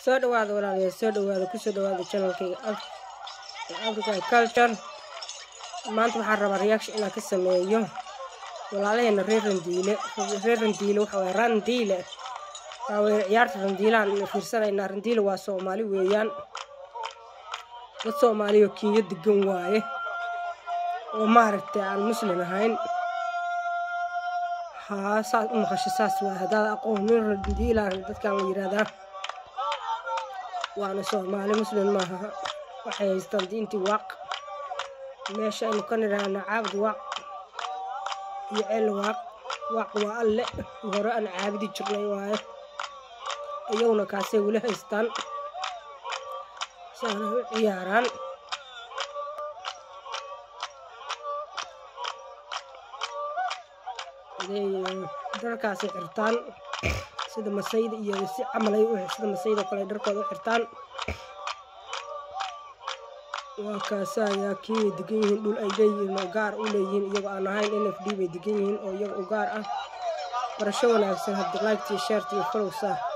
soo dhawaada walaalayaal soo dhawaada kusoo dhawaada channelkayga african culture maanta waxaan rabaa reaction inaan ka sameeyo walaalaheena reer randiile reer randiile waxa waye randiile waa weye ciyaarta randiilaan fiirsanaynaa randiile waa soomaali weeyaan dad soomaaliyo kiiyo degan waaye oo maaragtay aan muslim ahayn haa saas u maqasho saas waay haddaad aqoonin randiilaan dadkan la yidhaahdaa waana soomaali muslim maaha waxay haystaan diintii waaq meesha aynu ka nidhaahna caabud waaq iyo ceel waaq waaq waa alle hore aan caabudi jirnay waaye iyaguna kaasay weli haystaan saanay u ciyaaraan dharkaasay xirtaan sida masayda iyo si camalay sida masayda oo kale dharkooda u xirtaan waa kaasa ayaa kiibay degan yihiin dhul ay leeyihiin oo gaar u leeyihiin iyagoo aan ahayn n f d bay degan yihiin oo iyaga u gaar ah barasho wanaagsan haddi liketiyo sheerta iyo follow saar